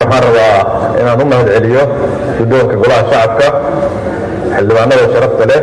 waxaan rabaa inaan u mahad celiyo guddoonka golaha shacabka xildhibaanada sharafta leh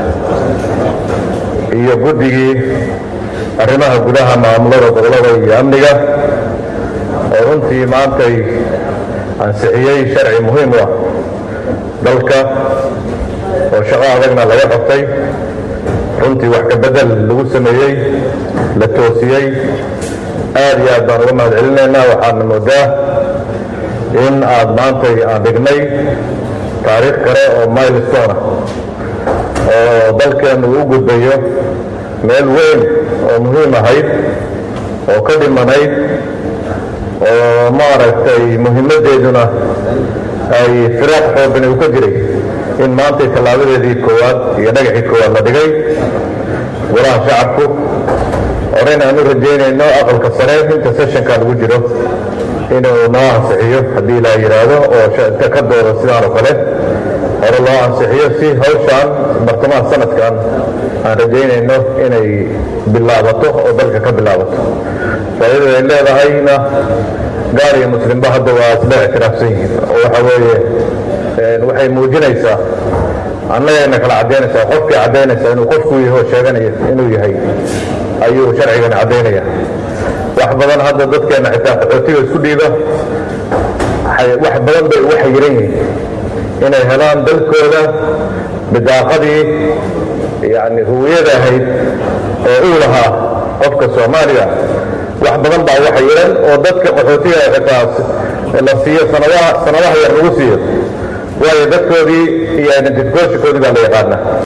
iyo guddigii arrimaha gudaha maamulada gobolada iyo amniga oo runtii maantay ansixiyey sharci muhiim u ah dalka oo shaqo adagna laga qabtay runtii wax ka bedel lagu sameeyey la toosiyey aad iyo aad baan uga mahad celinaynaa waxaana moodaa in aad maantay aan dhignay taariikh kale oo milestone ah oo dalkeennu u gudbayo meel weyn oo muhiim ahayd oo ka dhimanayd oo maaragtay muhiimaddeeduna ay firaaq xoogan uu ka jiray in maantay tallaabadeedii koowaad iyo dhagaxii koowaad la dhigay golaha shacabku horeyna aan u rajaynayno aqalka sare inta sessionka lagu jiro inuu noo ansixiyo haddii ilaa yidhaahdo oo ka doodo sidaan oo kale hore loo ansixiyo si hawshaan bartamaha sanadkan aan rajaynayno inay bilaabato oo dalka ka bilaabato faa'iidada ay leedahayna gaar iyo muslimba hadda waa isla ictiraafsan yihiin oo waxa weeye waxay muujinaysaa annagayna kala caddaynaysaa qofkii caddaynaysaa inuu qofku yaho sheeganaya inuu yahay ayuu sharcigani caddaynaya wax badan hadda dadkeenna xitaa qaxootiga isku dhiiba wax badan bay ugu xayiran yihiin inay helaan dalkooda bidaaqadii yani huwiyada ahayd oo uu lahaa qofka soomaaliya wax badan baa ugu xayiran oo dadka qaxootiga xitaa la siiyo sanadaha sanadaha yar lagu siiyo waayo dadkoodii iyo identificationkoodii baa la yaqaana